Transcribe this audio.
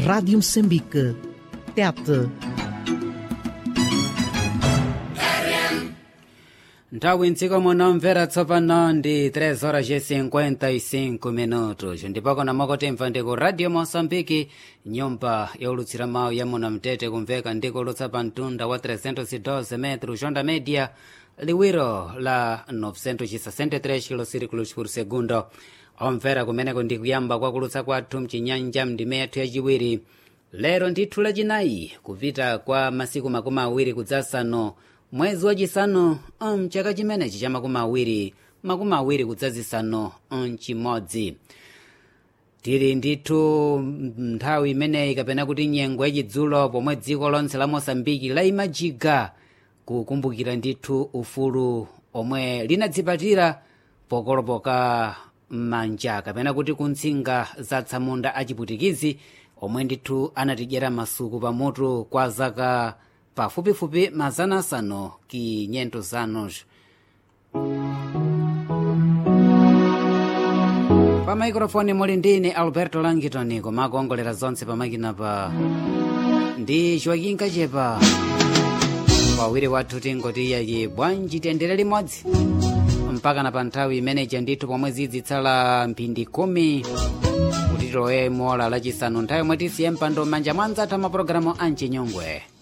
Rádio Moçambique. Tete. nthawi mdziko muno mvera tsopano ndi 3 horas e 55 minutos ndipo kona mwakotemva ndi ku radio moçambique nyumba yaulutsira mawu ya muno mtete kumveka ndi kulutsa pa mtunda wa 312 metro jonda media liwiro la 963 kilosirikulos por segundo omvera kumeneko ndi kuyamba kwakulutsa kwathu mchinyanja mndime yathu yachiwiri lero ndithu lachinayi kupita kwa masiku makumi awiri kudzasano mwezi wachisanu mchaka chimenechi cha makumi awiri makumi awiri kudzazisanu mchimodzi tili ndithu nthawi imeneyi kapena kuti nyengo yachidzulo pomwe dziko lonse la mosambiki laimajiga kukumbukira ndithu ufulu omwe linadzipatira pokolopoka manja kapena kuti kuntsinga za tsamunda achiputikizi omwe ndithu anatidyera masuku pamutu kwa zaka pafupifupi mazana asanu ki nyento zanos pa maikrofoni muli ndine alberto langitoni koma akuongolera zonse pamakina pa ndi joaquin kachepa pawiri wathu tingoti iyayi bwanji tiyendere limodzi mpaka na pa nthawi imeneja ndithu pomwe zidzitsala mphindi khumi kuti tilowe mola lachisanu nthawi yomwe tisiye mpando m'manja mwa anzathu amapulogalamu a mchinyongwe